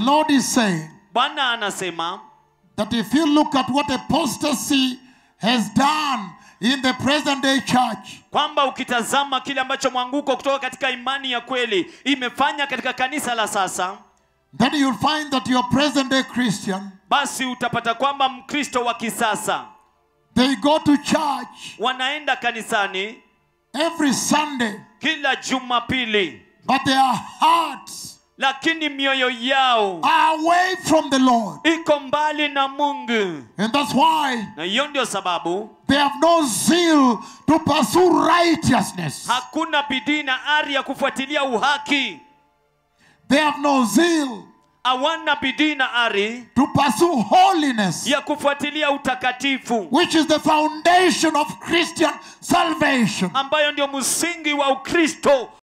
Lord is saying bwana anasema that if you look at what apostasy has done in the present day church, kwamba ukitazama kile ambacho mwanguko kutoka katika imani ya kweli imefanya katika kanisa la sasa then you'll find that your present day Christian, basi utapata kwamba mkristo wa kisasa they go to church wanaenda kanisani every Sunday, kila jumapili but their hearts lakini mioyo yao are away from the Lord. iko mbali na mungu And that's why na hiyo ndio sababu they have no zeal to pursue righteousness. hakuna bidii na ari ya kufuatilia uhaki They have no zeal hawana bidii na ari to pursue holiness, ya kufuatilia utakatifu which is the foundation of Christian salvation. ambayo ndio msingi wa ukristo